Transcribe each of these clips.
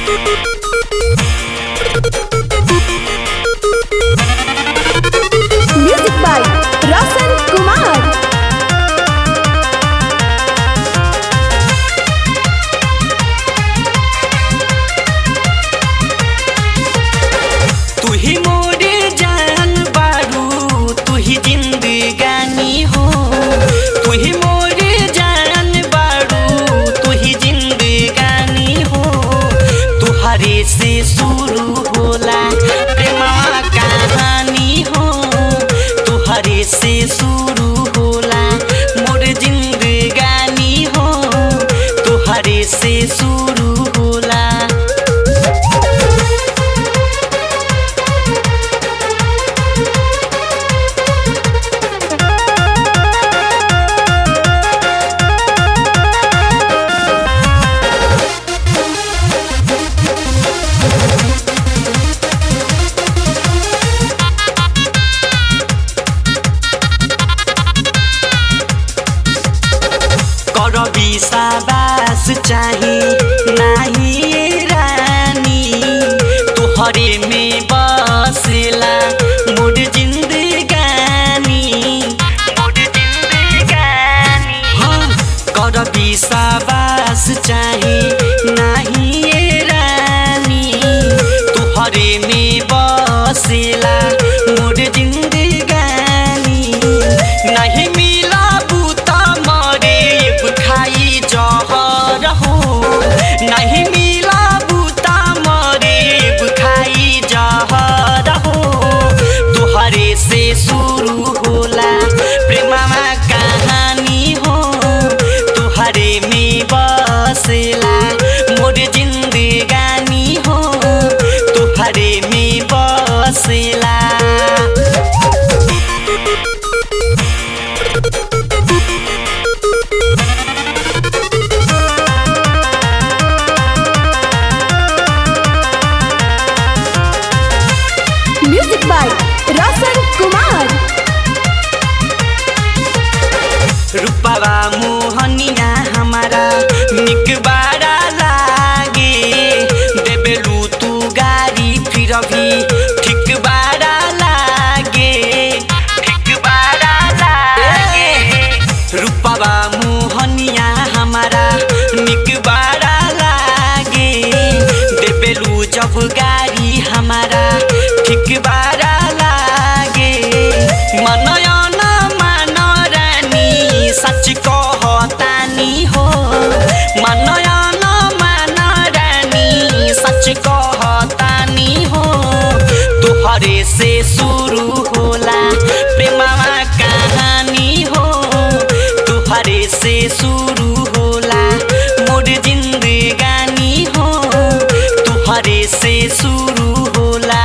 music by रोशन कुमार तू ही मोरे जान बारू तू ही जिंदगानी हो तू ही मोरे जान बारू तू ही जिंदगानी हो तुहरे से शुरू होला प्रेमवा कहानी हो तुहरे से शुरू होला मोर जिंदगानी हो तुहरे से शुरू होला कर विश्वास चाहे नाही रानी तोहरे में बसला मोर जिंदगानी मोर जिंदगानी हाँ कर विश्वास चाहे नाही रानी तोहरे में बसला मोर जिंदगानी नहीं मिला बूता मरे खाई जहर हो नहीं मिला बूता मरे खाई जहर हो तुहरे से शुरू होला प्रेमवा कहानी हो तुहरे में बसला मोर जिंदगानी हो तुहरे में बसला म्यूजिक बाय रोशन कुमार रूपवा मोहनिया हमारा निक बारा लागे देबेलू तू गाड़ी फिर भी ठीक बारा लागे ठीक बारा लागे रूपवा मोहनिया हमारा निक बारा लागे देबेलू जब गाड़ी हमारा ठीक बारा लागे मनयन मान रानी सच कहतानी हो मनयन मान रानी सच कहतानी हो तुहरे से शुरू होला प्रेमवा कहानी हो तुहरे से शुरू होला मोर जिंदगानी हो तुहरे से शुरू होला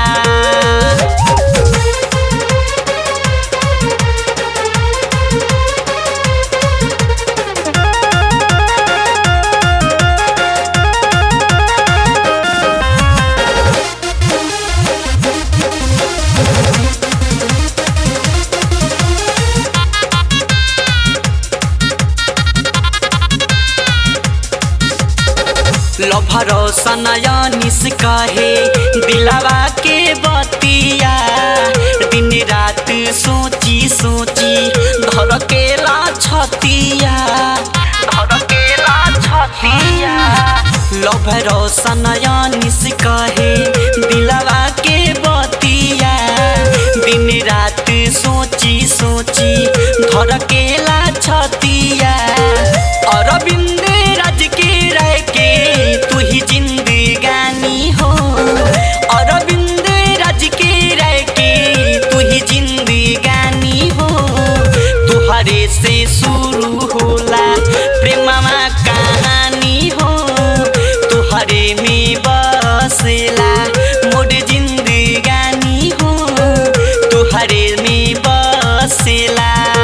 लभर सनयनिस कहे दिलवा के बतिया दिन रात सोची सोची धर केला छतिया धर केला छतिया लभर सनयनिस कहे दिलवा के बतिया दिन रात सोची सोची धर केला छतिया अरविंद राज के रह के तू ही जिंदगानी हो अरविंद राज के रह के तू ही जिंदगानी हो तुहरे से शुरू होला प्रेमवा कहानी हो तुहरे में बसला मोर जिंदगानी हो तुहरे में बसला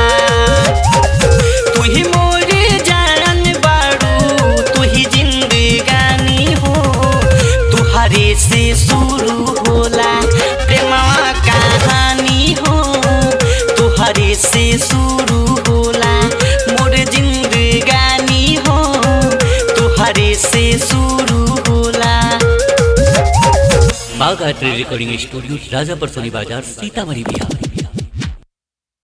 तू ही मोरे जान बारू तू ही जिंदगानी हो तुहरे से शुरू होला प्रेमवा कहानी हो तुहरे से शुरू होला मोर जिंदगानी हो तुहरे से शुरू होला माँ गायत्री रिकॉर्डिंग स्टूडियो राजापर सोनी बाजार सीतामढ़ी बिहार